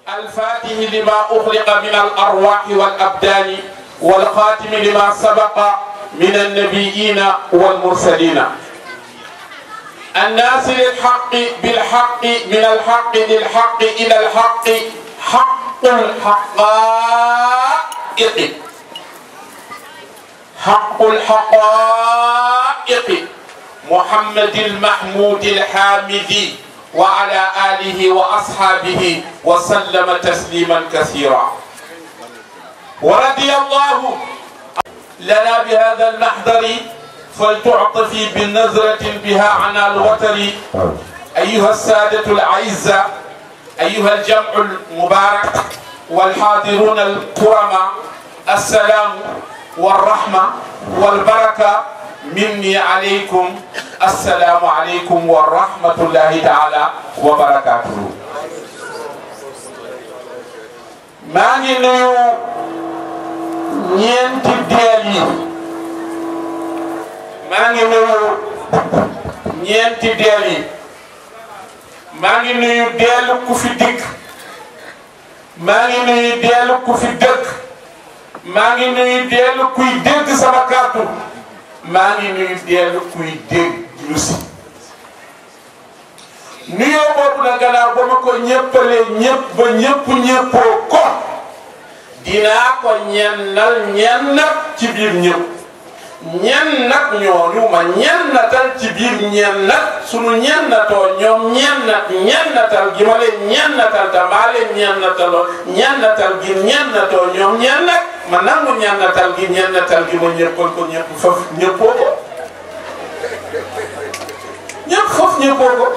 الفاتح لما أخلق من الأرواح والأبدان والخاتم لما سبق من النبيين والمرسلين الناس للحق بالحق من الحق للحق إلى الحق حق الحقائق حق الحقائق محمد المحمود الحامدي وعلى آله وأصحابه وسلم تسليما كثيرا ورضي الله لنا بهذا المحضر فلتعطفي بالنظرة بها عنا الوتر أيها السادة الأعزة أيها الجمع المبارك والحاضرون الكرماء السلام والرحمة والبركة مني عليكم السلام عليكم ورحمة الله تعالى وبركاته maa ngi nuyu ñeenti deel yi maa ngi nuyu ñeenti deel yi maa ngi nuyu deelu ku fi dikk maa ngi nuyu deelu ku fi dëkk maa ngi nuyu deelu kuy dégg sama kàddu maa ngi nuyu deelu kuy dégg lu si nuyoo boobu na gannaaw ba ma ko ñéppalee ñépp ba ñépp ñéppoo ko dinaa ko ñennal ñennat ci biir ñépp ñennat ñooñu ma ñennatal ci biir ñennat sunu ñennatoo ñoom ñennat ñennatal gi ma leen ñennatal ta maa leen ñennataloo ñennatal gi ñennatoo ñoom ñennat ma nangu ñennatal gi ñennatal gi ma ñéppal ko ñépp foofu ñéppoo ko ñépp foofu ñéppoo ko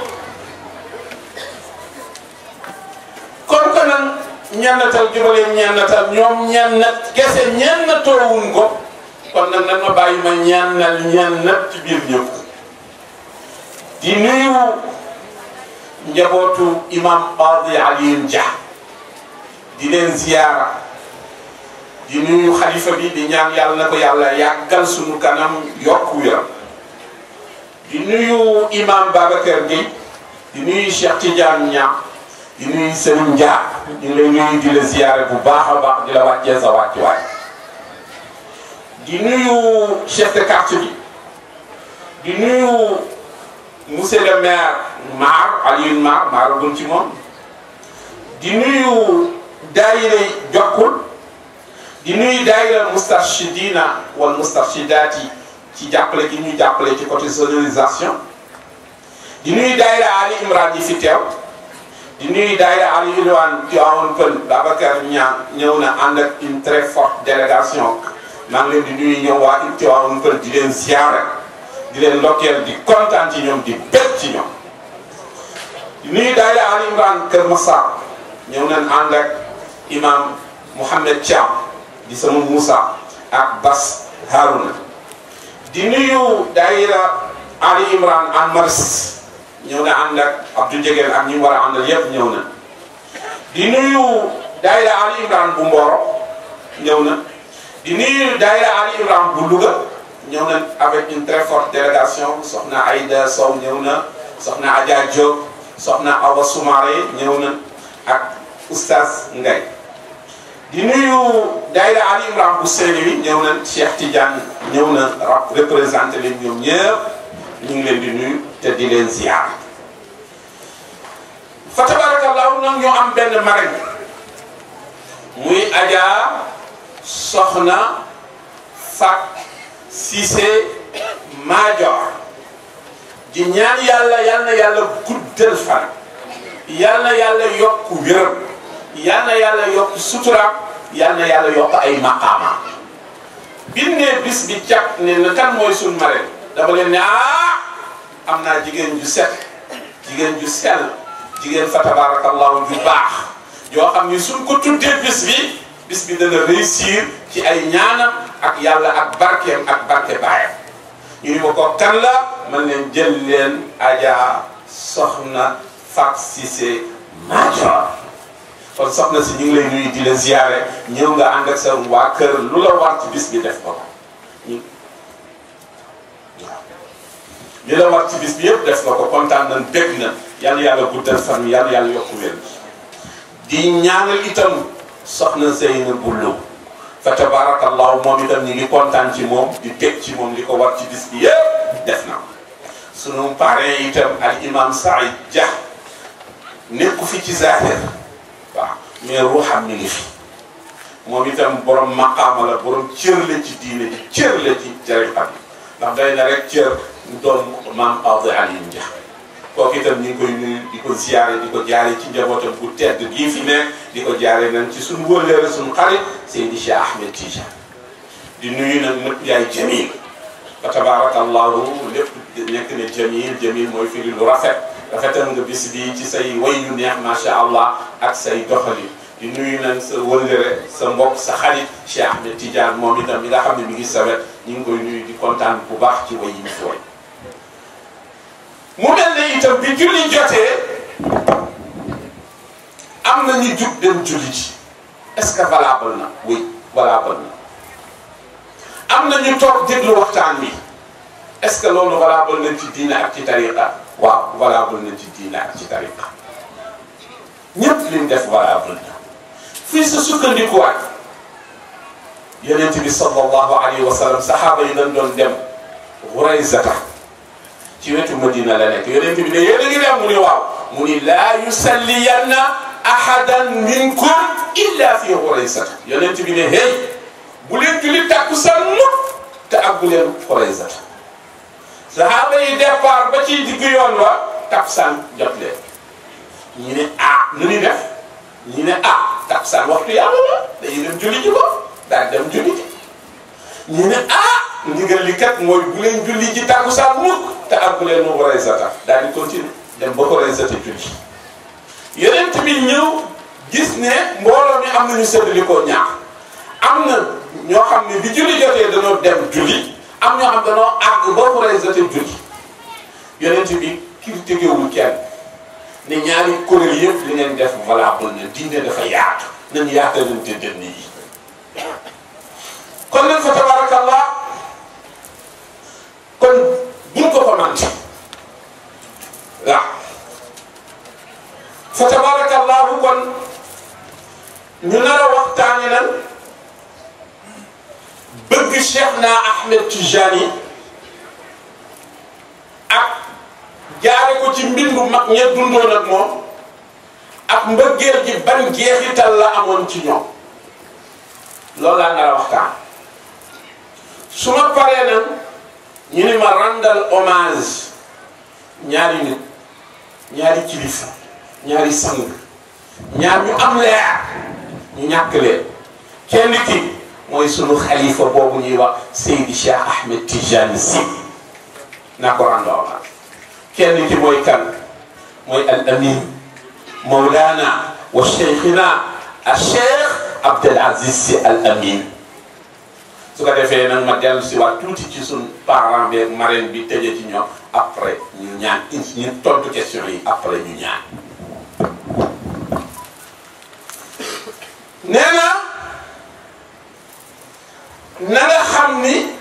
kon ko nag ñennatal gi ma leen ñennatal ñoom ñennat gese ñennatoowuñ ko kon nag nan ma bàyyi ma ñennal ñennat ci biir ñëpp di nuyu njabootu imam Qadi Alioune Dia di leen ziyaara di nuyu xalifa bi di ñaan yàlla na ko yàlla yàggal suñu kanam yokku yaram di nuyu imam Babacar Gueye di nuyu Cheikh Tidiane Niang di nuyu Serigne Dia ñu ngi lay nuyu di la ziyaare bu baax a baax di la wàccee sa wàccuwaay di nuyu chef de quartier bi di nuyu monsieur le maire Mar Alioune Mar maaragun ci moom di nuyu daayira Jokkul di nuyu daayira Moustarchidina wala Moustarchidaati ci jàppale gi ñuy jàppale ci côté sonorisation di nuyu daayira Ali Imran yi fi teew di nuyu daayira Ali Ilwan Tivaouane Peulh Babacar Niang ñëw na ànd ak une très forte délégation maa ngi leen di nuyu ñëw waa Tivaouane Peulh di leen ziare di leen ndokkeel di kontaan ci ñoom di bég ci ñoom di nuyu daayira Ali Imran Kër Massar ñëw nañ ànd ak imam Mouhamed Thiam di sama Moussa ak Bas Harouna di nuyu daayira Ali Imran an Maris ñëw na ànd ak Abdou Jegel ak ñi mu war a àndal yépp ñëw na di nuyu daayira Ali Imran bu Mboro ñëw na di nuyu daayira Ali Imran bu Louga ñëw na avec une très forte délégation soxna Aïda Sow ñëw na soxna Adja Diop soxna Awa Soumaré ñëw na ak oustaz Ngay di nuyu daayira Ali Imran bu Saint-Louis ñëw na Cheikh Tidiane ñëw na représenté leen ñoom ñëpp ñu ngi leen di nuyu te di leen ziar fa tabarakallahu nag ñoo am benn marraine muy Adja Soxna Fat Cissé Major di ñaan yàlla yal na yàlla guddal fan yal na yàlla yokk wér yal na yàlla yokk sutura yal na yàlla yokk ay maqaama biñ ne bis bi càpp ne na kan mooy suñ marraine dama leen ne ah am naa jigéen ju set jigéen ju sell jigéen fa tabarakallahu ju baax yoo xam ni suñ ko tuddee bis bi bis bi dana réussir ci ay ñaanam ak yàlla ak barkeem ak barke baayam ñu ni ma ko kan la man leen jël leen Adja Soxna Fat Cissé Major kon soxna si ñu ngi lay nuyu di la ziyaare ñëw nga ànd ak sa waa kër lu la war ci bis bi def ko ñu li la war ci bis bi yëpp def nga ko kontaan nañ bég na yàlla yàlla guddal fan wi yàlla yàlla yokku wér di ñaanal itam soxna Zeyna Bullo fa tabarakallahu moom itam ñi ngi kontaan ci moom di teg ci moom li ko war ci bis bi yëpp def na sunu parrain itam al imam Saïd Dia nekku fi ci zahir waaw mais ruuxam mi ngi fi moom itam borom maqaama la borom cër la ci diine ji cër la ci tariqa bi ndax day na rek cër doon maam Awdi Aliou Dia kooku itam ñu ngi koy nuyu di ko ziare di ko jaare ci njabootam bu tedd gii fi nekk di ko jaare nañ ci suñu wëllëre suñu xarit Seydi Cheikh Ahmed Tidiane di nuyu nag nëpp yaay Jamil fa tabarakallahu lépp nekk ne Jamil Jamil mooy firi lu rafet rafetal nga bis bi ci say way yu neex macha allah ak say doxali di nuyu nañ sa wëllëre sa mbokk sa xarit Cheikh Ahmed Tidiane moom itam mi nga xam ne mi ngi sawet ñu ngi koy nuyu di kontaan bu baax ci way yi mu fi way mu mel ne itam bi julli jotee am na ñu jug dem julli ji est-ce que valable na oui valable na am na ñu toog déglu waxtaan bi est-ce que loolu valable na ci diine ak ci tariqa waaw valable na ci diine ak ci tariqa ñëpp liñ def valable na fii sa sukkandikuwaat yonent bi sallallahu alayhi wa sallam saxaaba yi dañ doon dem Xuraysata ci wetu Madina la nekk yonent bi ne yéen a ngi dem mu ne waaw mu ni laa yusalliyanna ahadan minkum illa fi Xuraysata yonent bi ne hey bu leen julli takkusaan mukk te ak bu leen Xuraysata saxaaba yi départ ba ci diggu yoon wa takkusaan jot leen ñu ne ah nu ni def ñu ne ah takkusaan waxtu yàlla la dañuy dem julli ji ko daal dem julli ji ñu ne ah ndigal li kat mooy bu leen julli ji takkusaan mukk te ak bu leen mu Xuraysata daal di continuer dem ba Xuraysata julli yeneen tamit ñëw gis ne mbooloo mi am nañu séddali ko ñaar am na ñoo xam ne bi julli jotee dañoo dem julli am ñoo xam dañoo àgg ba Xuraysata julli yeneen bi critiquewul kenn ne ñaari kuréel yëpp li ngeen def valable na diine dafa yaatu nañ yaatalante dënn yi kon nag fa tabarakallah kon buñ ko ko mante waaw fa tabarakallahu kon ñu nar a waxtaane nan bëgg Cheikh na Ahmed Tijani ak jaare ko ci mbindu mag ña dundoon ak moom ak mbëggeel gi ban jeexital la amoon ci ñoom loolu laa nar a waxtaan su ma paree nag ñu ni ma randal hommage ñaari nit ñaari kilifa ñaari sang ñaar ñu am leer ñu ñàkk leen kenn ki mooy sunu xalifa boobu ñuy wax Seydi Cheikh Ahmed Tijani Sy naa ko randal hommage kenn ki mooy kan mooy al amin mawlana wa cheikhina al cheikh Abdel Aziz Sy al amin su ko defee nag ma dellu si waat tuuti ci suñ parent bi ak marraine bi tëjee ci ñoom après ñu ñaan ñu tontu question yi après ñu ñaan nee na na nga xam ni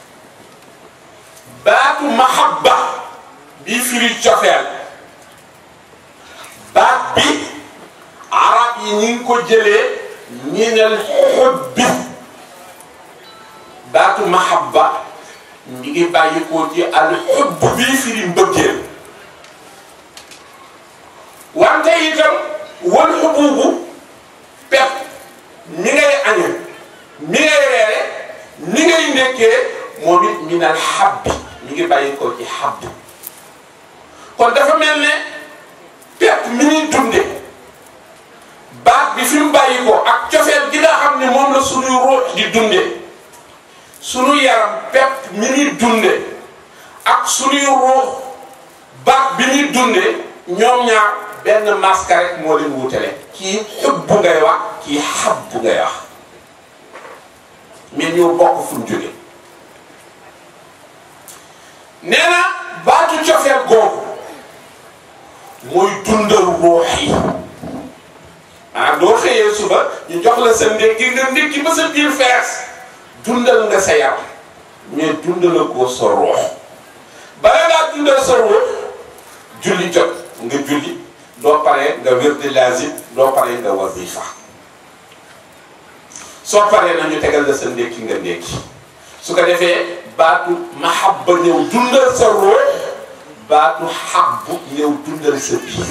baatu mahabba bi firi cofeel baat bi arab yi ñi ngi ko jëlee minal xubbi baatu mahabba mi ngi bàyyi ko ci al xubb bii firi mbëggeel wante itam wal xububu pep mi ngay añe mi ngay reere mi ngay nekkee moom it minal xabbi mi ngi bàyyi ko ci xabb kon dafa mel ne pepp mi ñuy dunde baat bi fi mu bàyyi ko ak cofeel gi nga xam ne moom la suñuy ruux di dunde suñu yaram pepp mi ñuy dunde ak suñuy ruux baat bi ñuy dunde ñoom ñaar benn maska rek moo leen wutale kii xub bu ngay wax kii xab bu ngay wax mais ñoo bokk fu ñu jóge nee na baatu cofeel googu mooy dundal ruux yi ah doo xëyee suba ñu jox la sa ndékki nga ndékki ba sa biir fees dundal nga sa yaram mais dundala ko sa ruux bala ngaa dundal sa ruux julli jot nga julli doo paree nga wirdi lazim doo paree nga wazifa soo paree nañu tegal la sa ndékki nga ndékki su ko defee baatu mahabba ñëw dundal sa ruux baatu habbu ñëw dundal sa biir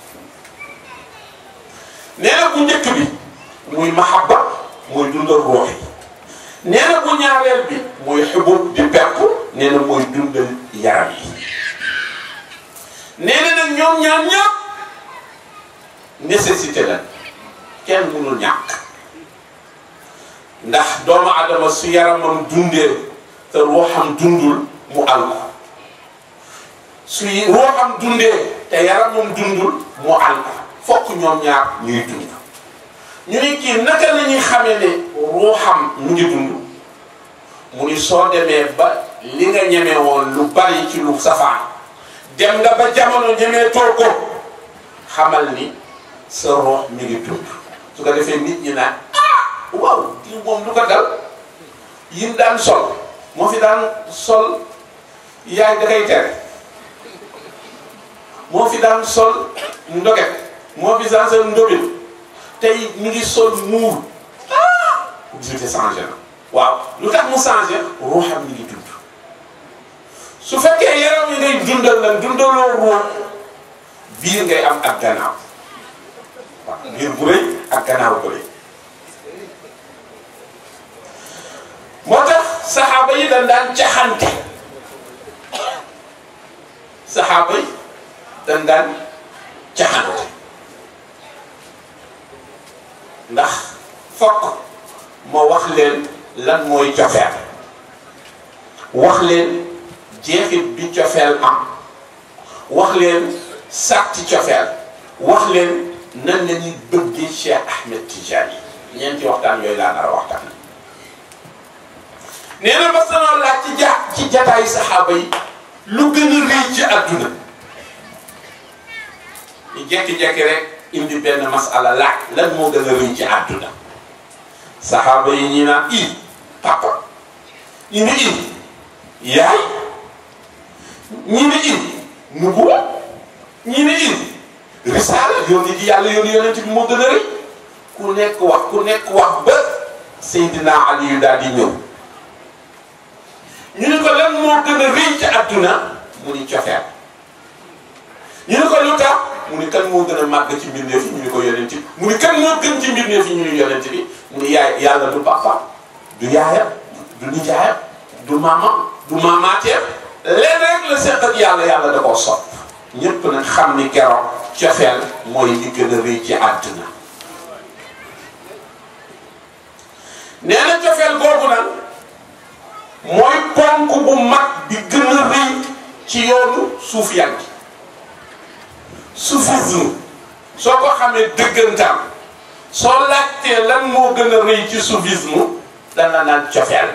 nee na bu njëkk bi muy mahabba mooy dundal ruux yi nee na bu ñaareel bi mooy xubub di perku nee na mooy dundal yaram yi nee na nag ñoom ñaar ñëpp nécessité la kenn mënul ñàkk ndax doomu adama su yaramam dundee te ruuxam dundul mu alko su ruuxam dundee te yaramam dundul mu alko fokk ñoom ñaar ñuy dund ñu ni kii naka la ñuy xamee ne ruuxam mu ngi dund mu ni soo demee ba li nga ñeme woon lu bari ci lu safaan dem nga ba jamono ñemee too ko xamal ni sa ruux mi ngi dund su ko defee nit ñi naan ah waaw kii moom lu ko dal yim daan sol moo fi daan sol yaay da koy tere moo fi daan sol ndoget moo fi daan sol ndobin tey mi ngi sol muur ah jiite changé na waaw lu tax mu changé ruuxam mi ngi dund su fekkee yaram yi ngay dundal lan dundaloo ruux biir ngay am ak gannaaw waaw biir bu rëy ak gannaaw bu rëy moo tax saxaaba yi dañ daan caxante saxaaba yi dañ daan caxante ndax fokk ma wax leen lan mooy cofeel wax leen jeexit bi cofeel am wax leen sàtti cofeel wax leen nan la ñuy bëggee Cheikh Ahmed Tidiane yi ñeenti waxtaan yooyu laa nar a waxtaan nee na ba sanoo laaj ci ja ci jataayu saxaaba yi lu gën a rëy ci àdduna ñu jekki-jekki rek indi benn masala laaj lan moo gën a rëy ci àdduna saxaaba yi ñi naan i papa ñu ni i yaay ñi ni i nubuwa ñi ni i risaala yónni ji yàlla yónni yonent bi moo gën a rëy ku nekk wax ku nekk wax ba Seydina Ali yu daal di ñëw ñu ni ko lan moo gën a rëy ci àdduna mu ni cofeel ñu ni ko lu tax mu ni kan moo gën a màgg ci mbindeef yi ñu ni ko yonent bi mu ni kan moo gën ci mbindeef yi ñu ni yonent bi mu ni yaay yàlla du papa du yaayam du nijaayam du maamam du maamaateem leen rek la seq ak yàlla yàlla da koo sopp ñépp nag xam ni keroog cofeel mooy li gën a rëy ci àdduna nee na cofeel googu nag mooy ponk bu mag bi gën a rëy ci yoonu suufiyan gi soufisme soo ko xamee dëggantaan soo laajtee lan moo gën a rëy ci soufisme dana naan cofeel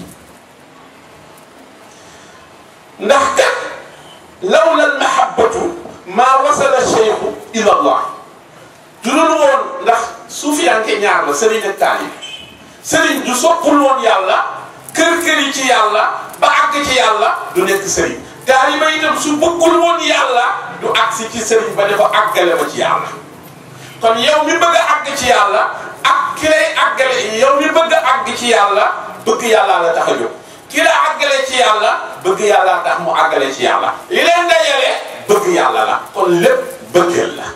ndax kat lawla al mahabbatu maa wasala cheikhu ila allah du dul woon ndax suufiyanke ñaar la sëriñ ak taalib sëriñ du soppul woon yàlla kër kër yi ci yàlla ba àgg ci yàlla du nekk sëriñ taaliba itam su bëggul woon yàlla du agsi ci sëriñ ba dafa àggale ma ci yàlla kon yow mi bëgg a àgg ci yàlla ak ki lay àggale yow mi bëgg a àgg ci yàlla bëgg yàlla la tax a jóg ki la àggale ci yàlla bëgg yàlla tax mu àggale ci yàlla li leen dajale bëgg yàlla la kon lépp bëggeel la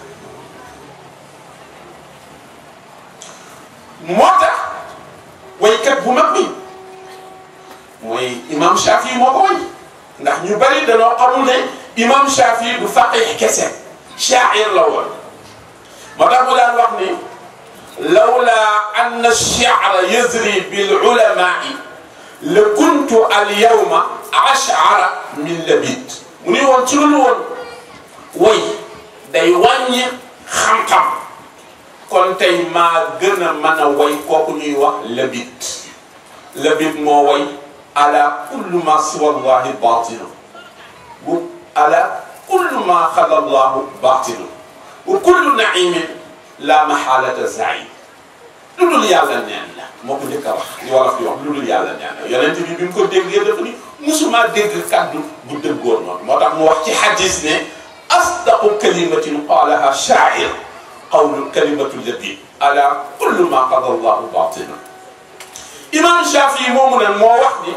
moo tax waykat bu mag bi mooy imam Shafi moo ko way ndax ñu bari danoo xamul ne imam Shafi du faqih kese shaa'ir la woon moo tax mu daan wax ni lawla anna ash-shi'ra yazri bil ulama'i la kuntu al yawma ash'ara min labid mu ni woon ci lu woon way day wàññi xam-xam kon tey maa gën a mën a way kooku ñuy wax labid labid moo way ala kullu ma siwa allahi batilu bu ala kullu ma xala allahu batilu wa kullu naimin la mahalata zaim lu dul yàlla neen la moo ko njëkk a wax li wolof di wax lu dul yàlla neen la yonent bi bi mu ko déggee dafa ni musuma dégg kàddu bu dëggoon noonu moo tax mu wax ci xadis ne asdaqu kalimatin qalaha shaa'ir qawlu kalimatu lladi ala kullu ma qada allahu batina imam Shafii moomu nag moo wax ni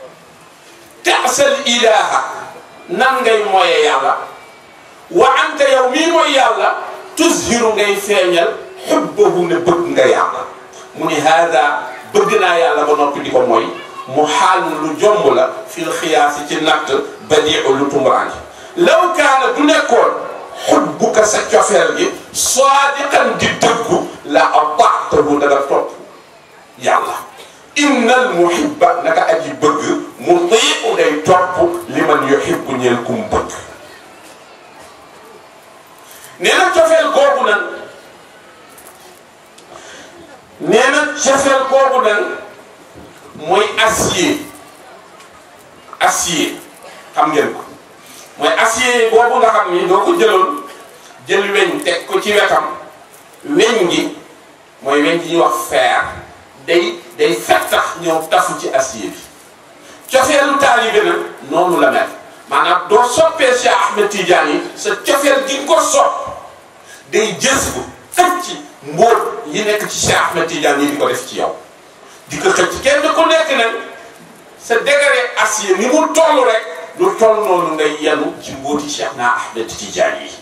tasal ilaha nan ngay moye yàlla wa anta yow mii mooy yàlla tuzhiru ngay feeñal xubbahu ne bëgg nga yàlla mu ni haada bëgg naa yàlla ba noppi di ko mooy mu xaal lu jomb la fil xiyaasi ci natt badiu lu tumuraange law kaana du nekkoon xubbuka sa cofeel gi saadiqan di dëggu la ataatahu da nga topp yàlla innal muhibba naka aji bëgg mutiu day topp li man yuhibbu ñeel kum bëgg nee na cofeel googu nag nee na cofeel googu nag mooy acier acier xam ngeen ko mooy acier boobu nga xam ni doo ko jëloon jël weñ teg ko ci wetam weñ gi mooy weñ gi ñuy wax fer day day fettax ñëw tafu ci acier bi cofeelu taalibe nag noonu la mel maanaam doo soppee Cheikh Ahmed Tidiane yi sa cofeel gi nga ko sopp day jës bu xëcc ci mbóot yi nekk ci Cheikh Ahmed Tidiane yi di ko def ci yow di ko xëcc kenn ku nekk nag sa degré acier ni mu toll rek lu toll noonu ngay yenu ci mbóoti Cheikh na Ahmed Tidiane yi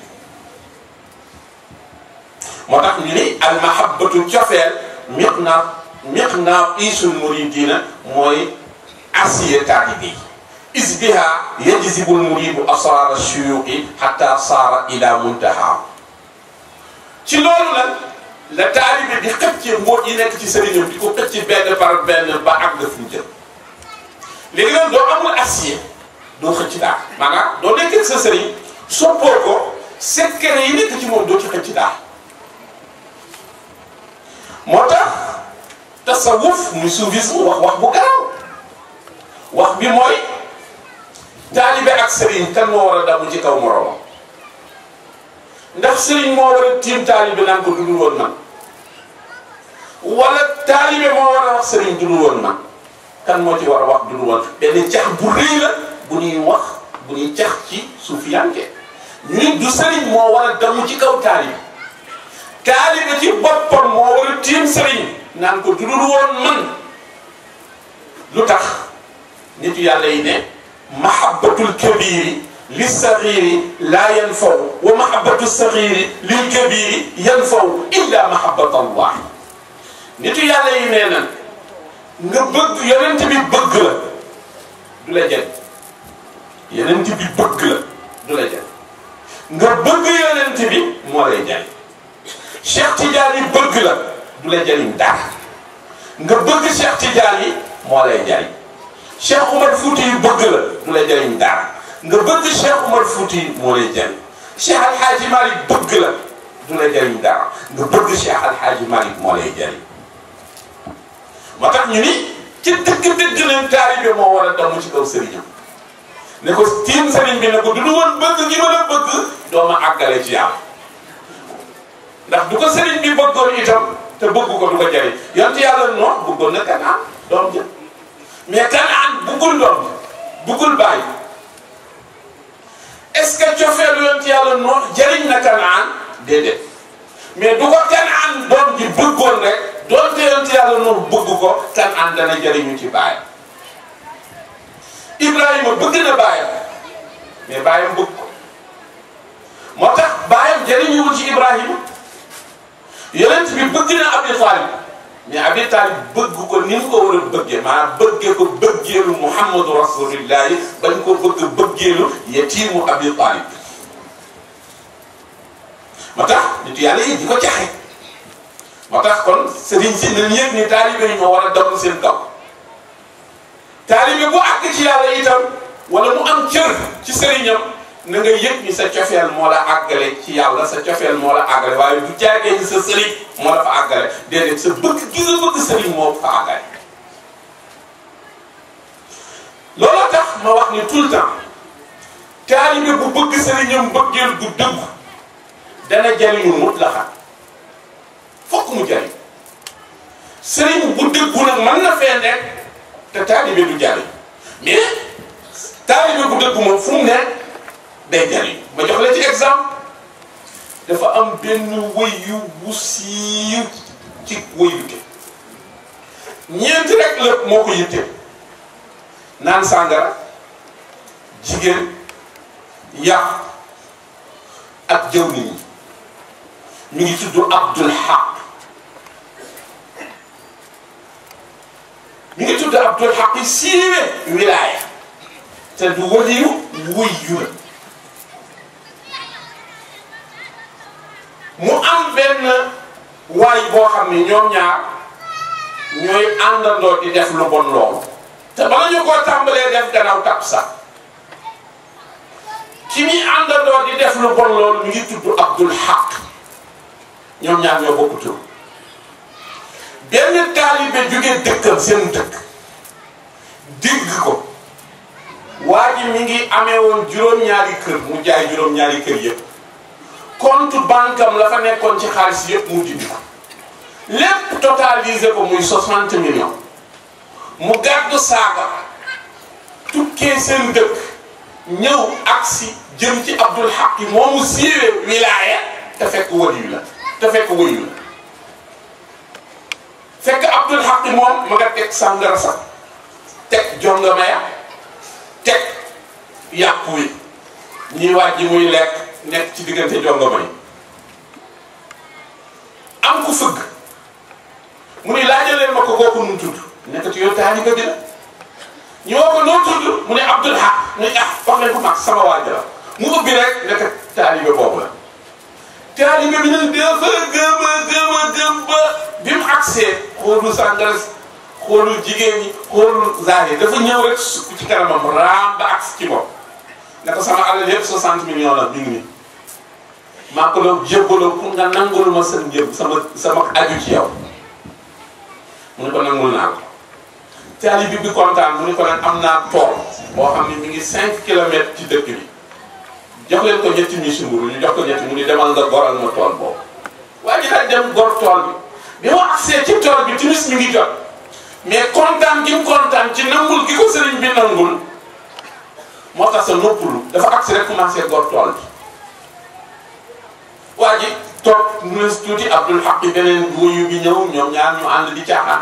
moo tax ñu ni al mahabbatu cofeel miq naa miq naa isul muridina mooy acier taalibe yi is biha yajzibul muridu asrar shuyuqi hatta saara ila muntaha ci loolu nag la taalibe di xëcc mbóot yi nekk ci sëriñam di ko xëcc benn par benn ba àgg fu mu jëm léegi nag doo amul acier doo xëcc daal maanaam doo nekkee sa sëriñ soppoo ko secret yi nekk ci moom doo ci xëcc daal moo tax tasawuf muy soufisme wax wax bu garaaw wax bi mooy taalibe ak sëriñ kan moo war a damu ci kaw moroomam ndax sëriñ moo war a tiim taalibe naan ko dudul woon man wala taalibe moo war a wax sëriñ dudul woon man kan moo ci war a wax dudul woon benn cax bu rëy la bu ñuy wax bu ñuy cax ci suufiyanke ñu ni du sëriñ moo war a damu ci kaw taalibe taalibe ci boppam moo war a tiim sëriñ naan ko dudul woon man lu tax nitu yàlla yi ne mahabbatul kabiri li saxiri laa yanfaw wa mahabbatu saxiri lil kabiri yanfaw illa mahabbat allah nitu yàlla yi nee na nga bëgg yonent bi bëgg la du la jël yonent bi bëgg la du la jël nga bëgg yonent bi moo lay jël Cheikh Tidiane yi bëgg la du la jëriñ dara nga bëgg Cheikh Tidiane yi moo lay jëriñ Cheikh Umar Fouti yi bëgg la du la jëriñ dara nga bëgg Cheikh Umar Fouti yi moo lay jëriñ Cheikh Al Hadj Malick bëgg la du la jëriñ dara nga bëgg Cheikh Al Hadj Malick moo lay jëriñ moo tax ñu ni ci dëgg-dëgg leen taalibe moo war a damu ci kaw sëriñam ne ko tiim sëriñ bi ne ko du du woon bëgg gi ma la bëgg doo ma àggale ci yàlla ndax du ko sëriñ bi bëggoon itam te bëgg ko du ko jëriñ yonent yàlla noonu bëggoon na Kanaan doom ja mais Kanaan bëggul doom ja bëggul bàyyi est-ce que cofeelu yonent yàlla noonu jëriñ na Kanaan déedéet mais du ko Kanaan doom ji bëggoon rek doonte yonent yàlla noonu bëgg ko Kanaan dana jëriñu ci baayam Ibrahima bëgg na baayam mais baayam bëgg ko moo tax baayam jëriñuwul ci Ibrahima yonent bi bëgg na Abi Talib mais Abi Talib bëgg ko ni mu ko war a bëggee maanaam bëggee ko bëggeelu Muhammadu Rasulillahi bañ ko bëgg bëggeelu yetiimu Abi Talib moo tax nit yàlla yi di ko jaxe moo tax kon sëriñ si nañ yëg ni taalibe yi ñoo war a damm seen kaw taalibe bu àgg ci yàlla itam wala mu am cër ci sëriñam na nga yëg ni sa cofeel moo la àggale ci yàlla sa cofeel moo la àggale waaye du jaagee ni sa sëriñ moo la fa àggale déedéet sa bëgg gi nga bëgg sëriñ moo fa àggale looloo tax ma wax ni tout le temps taalibe bu bëgg sëriñam bëggeel gu dëgg dana jariñu mutlaxan fokk mu jariñ sëriñ bu dëggu nag mën na fee nekk te taalibe du jariñ mais taalibe bu dëggu moom fu mu nekk day jariñ ma jox la ci exemple dafa am benn wëyu bu siiw ci wëyute ñeenti rek la moo ko yitte naan sàngara jigéen yàq ak jëw nit ñi mi ngi tudd Abdul Haq mi ngi tudd Abdul Haq siiwe wilaaya te du waliyu wëyu la mu am benn waay boo xam ni ñoom ñaar ñooy àndandoo di def lu bon loolu te bala ñu koo tàmbalee def gannaaw tap sax ki muy àndandoo di def lu bon loolu mi ngi tudd Abdul Haq ñoom ñaar ñoo bokk tur benn taalibe jóge dëkkam seen dëkk dégg ko waa ji mi ngi amee woon juróom-ñaari kër mu jaay juróom-ñaari kër yëpp compte banque am la fa nekkoon ci xaalis yëpp mu dindi ko lépp totalisé ko muy 60 millions mu gàddu saaga tukkee seen dëkk ñëw agsi jëm ci Abdul Haq moomu siiwee wilaaya te fekk waliyu la te fekk waliyu la fekk Abdul Haq moom ma nga teg sàngara sax teg jongama ya teg yàpp wi ñuy wàjji muy lekk nekk ci diggante jongama yi am ku fëgg mu ni laajaleen ma ko kooku nu mu tudd nekkati yow taalibe bi la ñu woo ko noo tudd mu ne Abdul Haq mu ne ah wax leen ko mag sama waaj la mu ubbi rek nekk taalibe boobu la taalibe bi nag dafa gëm a gëm a gëm ba bi mu agsee xoolul sàngara xoolul jigéen ñi xoolul zaahir dafa ñëw rek sukk ci kanamam raam ba agsi ci bopp ne ko sama alal yëpp 60 millions la mi ngi nii maa ko doon jébbaloo pour nga nangul ma sa njëb sama sama aju ci yow mu ne ko nangul naa ko taalibe bi kontaan mu ne ko nag am naa tool boo xam ne mi ngi 5 kilomètres ci dëkk bi jox leen ko ñetti mi simburu ñu jox ko ñetti mu ni demal nga goral ma tool boobu waa ji daal dem gor tool bi bi ma agsee ci tool bi timis mi ngi jot mais kontaan gi mu kontaan ci nangul gi ko sëriñ bi nangul moo tax sa noppalu dafa agsi rek commencé gor tool bi waa ji toog mu ne tuuti Abdul Haq beneen wuyu bi ñëw ñoom ñaar ñu ànd di caaxaan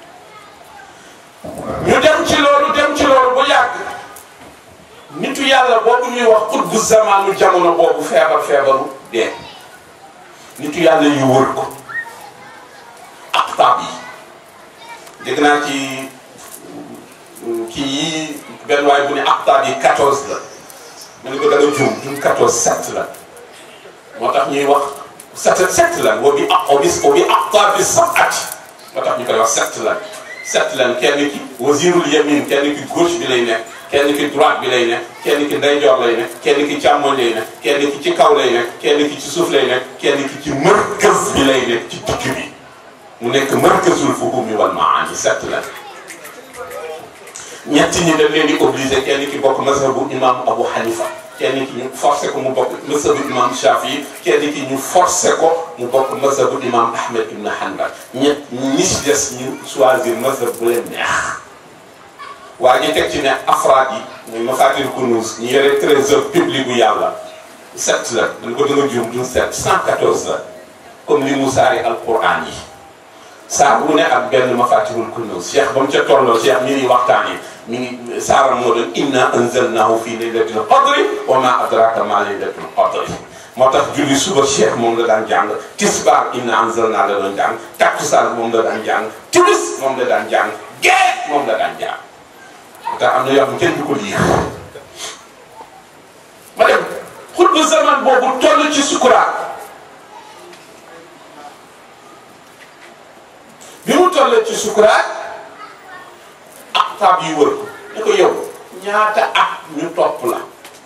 ñu dem ci loolu dem ci loolu ba yàgg nitu yàlla boobu ñuy wax xutbu zamaanu jamono boobu feebar feebaru dee nitu yàlla yu wër ko aqtaab yi dégg naa ci kii yi benn waay bu ne aqtaab yi 14 la ma ne ko da nga juum duñ 14 7 la moo tax ñuy wax 7 7 la woo bi aq bi woo bi aqtaab bi sab'at moo tax ñu koy wax 7 la 7 lan kenn ki wazirul yamin kenn ki gauche bi lay nekk kenn ki droite bi lay nekk kenn ki ndeyjoor lay nekk kenn ki càmmoñ lay nekk kenn ki ci kaw lay nekk kenn ki ci suuf lay nekk kenn ki ci markaz bi lay nekk ci digg bi mu nekk markazul fuhumi wal maani set la ñetti ñi dañ leen di obligé kenn ki bokk mazhabu imam Abu Hanifa kenn ki ñu forcé ko mu bokk mazhabu imam Shafi kenn ki ñu forcé ko mu bokk mazhabu imam Ahmed ibn Hanbal ñett ñi ci des ñu choisir mazhab bu leen neex waaye ñu teg ci ne afraad yi muy mafatir kunuz ñu yore trésor public bu yàlla sept la dañ ko danga juum duñ sept cent quatorze la comme li mu saari alquran yi saar bu ne ak benn mafatirul kunuz cheikh ba mu ca tolloo cheikh mi ngi waxtaan yi mi ngi saaram moo doon inna anzalnahu fi laylatil qadri wa ma adraka ma laylatul qadri moo tax julli suba cheikh moom la daan jàng tisbaar inna anzalna la doon jàng takkusaan moom la daan jàng timis moom la daan jàng gee moom la daan jàng te am na yoo xam kenn du ko lii ma dem xutbu zaman boobu toll ci sukuraat bi mu toll ci sukuraat ak taab yi wër ko ne ko yow ñaata at ñu topp la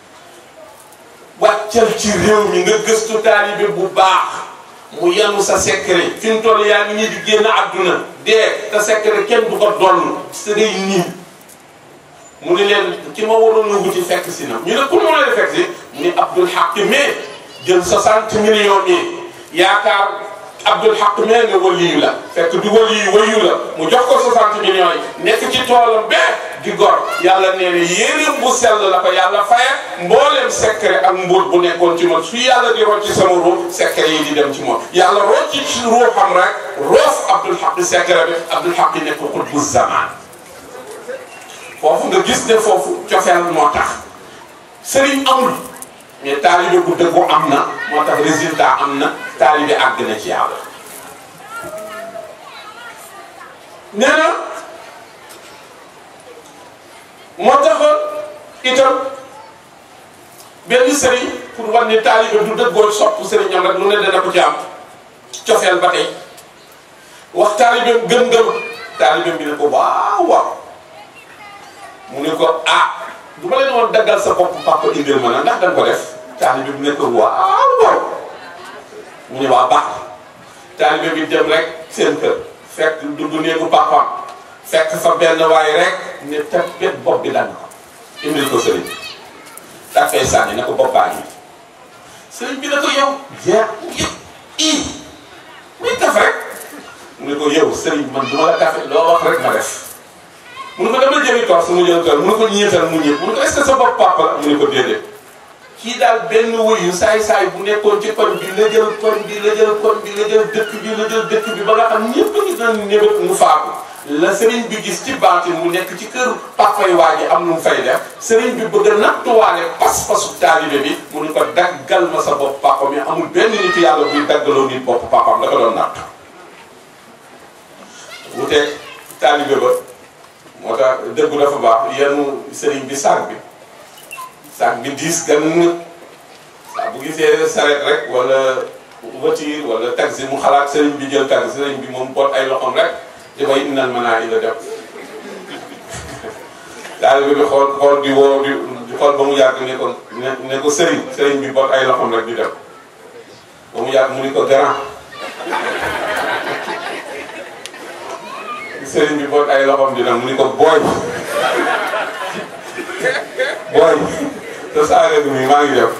wàccal ci réew mi nga gëstu taalibe bu baax mu yanu sa secret fi mu toll yaa ngi nii di génn àdduna dee te secret kenn du ko donn sa day nii mu ni leen ki ma waroon a wuti fekk si na ñu ne pour mu la fekk si mu ni Abdul Haq mais jël 60 millions yi yaakaar Abdul Haq mee nga waliyu la fekk du waliyu wayu la mu jox ko 60 millions yi nekk ci toolam bee di gor yàlla nee na yéeréem bu sell la ko yàlla faye mbooleem secret ak mbóot bu nekkoon ci moom su yàlla di rocc ci sama ruux secret yi di dem ci moom yàlla rocc ci ruuxam rek roof Abdul Haq secret bi Abdul Haq nekk xutbu zaman foofu nga gis ne foofu cofeel moo tax sëriñ amul mais taalibe bu dëggu am na moo tax résultat am na taalibe àgg na ci yàlla nee na moo taxoon itam benn sëriñ pour wan ni taalibe du dëggoo sopp sëriñam rek lu ne dana ko ci am cofeel ba tey wax taalibe gëm-gëm taalibe bi ne ko waaw waaw mu ne ko ah du ma leen woon daggal sa bopp papa indil ma na ndax danga ko def taalibe bi ne ko waaw waaw mu ne waa baax taalibe bi dem rek seen kër fekk dugg néegu papaam fekk fa benn waay rek ne teg bet bopp bi dagg ko indil ko sëriñ daa fay sànni ne ko bopp baa ngi sëriñ bi ne ko yow jeex yëpp ii muy kaf rek mu ne ko yow sëriñ man du ma la kafe loo wax rek ma def mu ne ko dama jëmi toor su mu jël toor mu ne ko ñeetal mu ñeet mu ne ko est-ce que sa bopp papa la mu ne ko déedéet kii daal benn wuyu saay-saay bu nekkoon ci koñ bi la jël koñ bi la jël koñ bi la jël dëkk bi la jël dëkk bi ba nga xam ñëpp ngi doon ñëbët mu faatu la sëriñ bi gis ci baatin mu nekk ci kër papay waa ji am nu mu fay def sëriñ bi bëgg a nattuwaale pas-pasu taalibe bi mu ne ko daggal ma sa bopp papa mais amul benn nit yàlla buy daggaloo nit bopp papaam da ko doon natt wuteeg taalibe ba moo tax dëggu dafa baax yenu sëriñ bi saag bi saag bi diis gan saa bu gisee saret rek wala voiture wala taxi mu xalaat sëriñ bi jël taxi sëriñ bi moom boot ay loxoom rek di koy innal mën naa ila dem taalibe bi xool xool di woo di xool ba mu yàgg ne ko ne ko sëriñ sëriñ bi boot ay loxoom rek di dem ba mu yàgg mu ni ko grand sëriñ bi boot ay loxoom di dem mu ni ko booy booy te saaga bi maa ngi def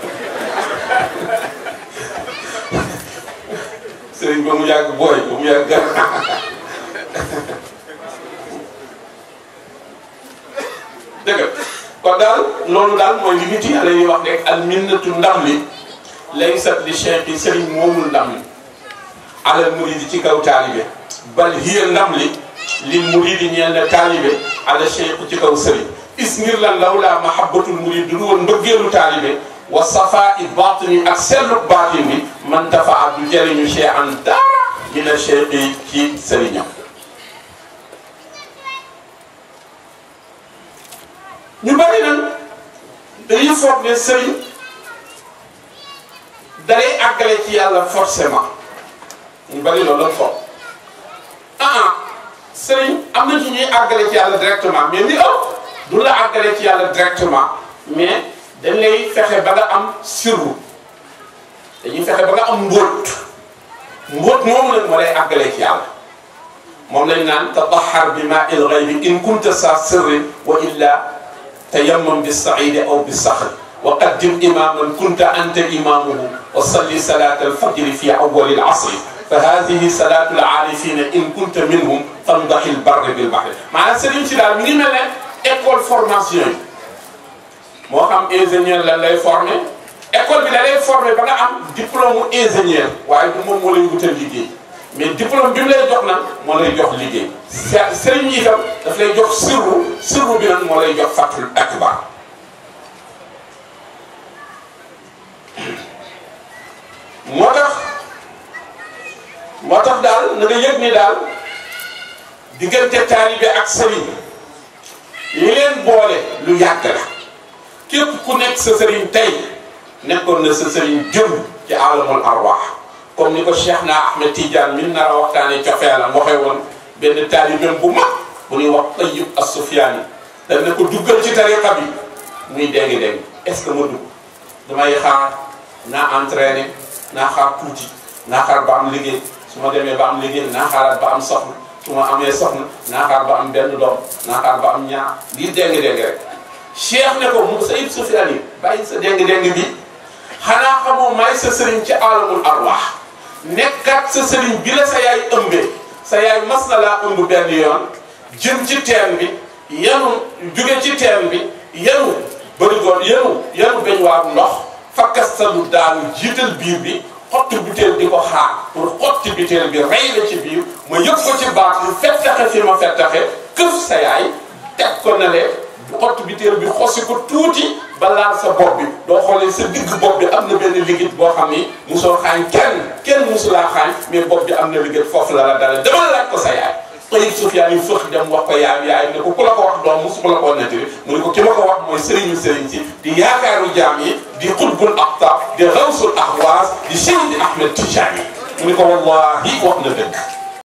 sëriñ ba mu yàgg booy ba mu yàgg gar dëgg kon daal loolu daal mooy li nit yàlla yi wax rek al minnatu ndam li laysat li cheikh yi sëriñ moomul ndam li alal muridi ci kaw taalibe bal hiya ndam li li muridi ñeel na taalibe ala cheikh ci kaw sëriñ is ngir lan lawlaa mahabbatul murid du woon mbëggeelu taalibe wa safaa i baatini ak sellu baatin bi man dafa du jëriñu cheikh an dara mina cheikh yi ci sëriñam ñu bari nag dañuy foog ne sëriñ dalay àggale ci yàlla forcément ñu bari loolu la foog ah sëriñ am na ci ñuy àggale ci yàlla directement mais li ëpp du la àggale ci yàlla directement mais dañ lay fexe ba nga am sirru dañuy fexe ba nga am mbóot mbóot moomu nag moo lay àggale ci yàlla moom lañ naan tatahar bi maa il ghaybi in kunta sa sirrin wa illa tayammam bi saidi aw bi saxri wa qaddim imaman kunta anta imamuhu wa salli salat alfajri fi awwali alasri fa hadihi salatu alarifina in kunta minhum famdahi lbarri bilbahri maanaam sëriñ si daal mi ngi mel ne école formation yi moo xam ingénieur lan lay formé école bi da lay formé ba nga am diplôme ingénieur waaye du moom moo lay wutal liggéey mais diplôme bi mu lay jox nag moo lay jox liggéey sëriñ yi itam daf lay jox sirru sirru bi nag moo lay jox fatul akbar moo tax moo tax daal na nga yëg ni daal diggante taalibe ak sëriñ li leen boole lu yàgg la képp ku nekk sa sëriñ tey nekkoon na sa sëriñ jëm ci alamul arwaax comme ni ko Cheikh na Ahmed Tidiane min nar a waxtaanee cofeelam waxee woon benn taalibeem bu mag bu ñuy wax Tayyib as-Sufyaani daf ne ko duggal ci tariqa bi muy dégg-dégg est-ce que ma dugg damay xaar naa entraîné naa xaar tuuti naa xaar ba am liggéey su ma demee ba am liggéey naa xaaraat ba am soxna su ma amee soxna naa xaar ba am benn doom naa xaar ba am ñaar lii dégg-dégg rek Cheikh ne ko mu Tayyib Sufyaani bàyyi sa dégg-dégg bi xanaa xamoo may sa sëriñ ci alamul arwaax nekkaat sa sëriñ bi la sa yaay ëmbee sa yaay mas na laa ëmb benn yoon jëm ci teen bi yanu jóge ci teen bi yanu bërigoon yanu yanu beñ waaru ndox fakkastalu daanu jiital biir bi xotti butéel di ko xaar pour xotti butéel bi rey la ci biir ma yëg ko ci baat bi fettaxe fi ma fettaxe këf sa yaay teg ko ne le xotti butéel bi xosi ko tuuti ba laal sa bopp bi doo xoolee sa digg bopp bi am na benn liggéey boo xam ni musoo xaañ kenn kenn musulaa xaañ mais bopp bi am na liggéey foofu la la dale demal laaj ko sa yaay Tayyib Sufyaan yi fëx dem wax ko yaay yaay ne ko ku la ko wax doom musu ko la koo nettali mu ne ko ki ma ko wax mooy sëriñu sëriñ si di yaakaaru jaam yi di xutbul aqtaab di rawsul ahwaas di Seydi Ahmed Tijaani mu ne ko wallahi wax na dëgg